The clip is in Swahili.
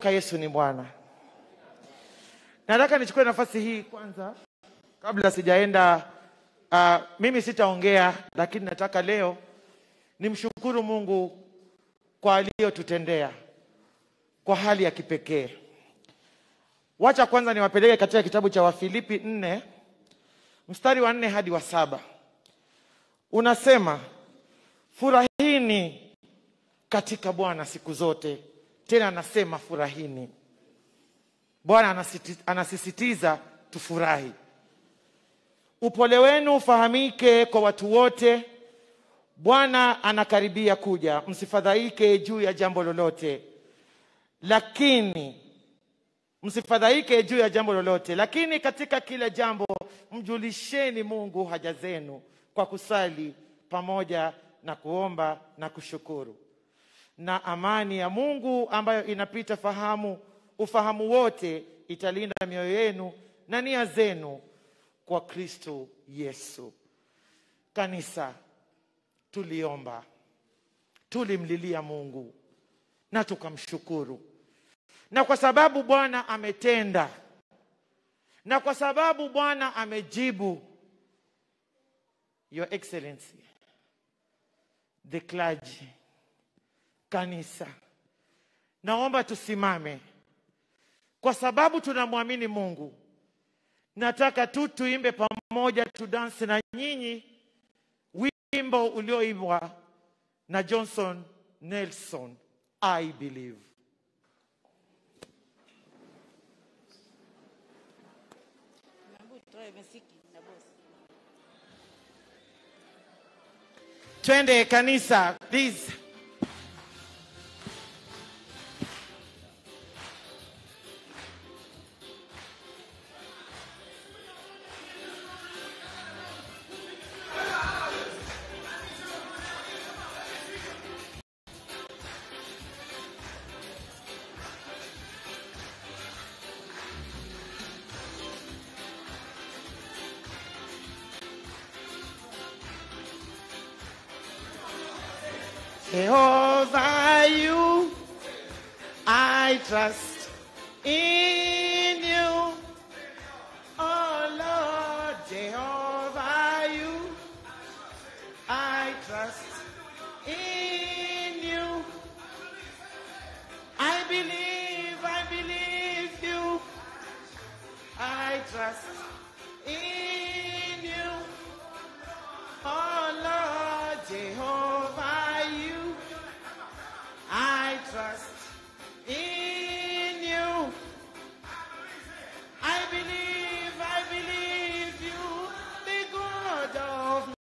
ka Yesu ni Bwana. Nataka nichukue nafasi hii kwanza, kabla sijaenda. Uh, mimi sitaongea, lakini nataka leo nimshukuru Mungu kwa aliyotutendea kwa hali ya kipekee. Wacha kwanza niwapeleke katika kitabu cha Wafilipi nne mstari wa nne hadi wa saba unasema, furahini katika Bwana siku zote. Tena anasema furahini. Bwana anasiti- anasisitiza tufurahi. Upole wenu ufahamike kwa watu wote. Bwana anakaribia kuja, msifadhaike juu ya jambo lolote, lakini msifadhaike juu ya jambo lolote, lakini katika kila jambo mjulisheni Mungu haja zenu kwa kusali pamoja na kuomba na kushukuru, na amani ya Mungu ambayo inapita fahamu ufahamu wote italinda mioyo yenu na nia zenu kwa Kristo Yesu. Kanisa, tuliomba, tulimlilia Mungu na tukamshukuru, na kwa sababu Bwana ametenda, na kwa sababu Bwana amejibu, Your Excellency, the clergy, kanisa, naomba tusimame kwa sababu tunamwamini Mungu. Nataka tu tuimbe pamoja, tudansi na nyinyi wimbo ulioimbwa na Johnson Nelson, I believe. Twende kanisa, please. Jehovah, you I trust in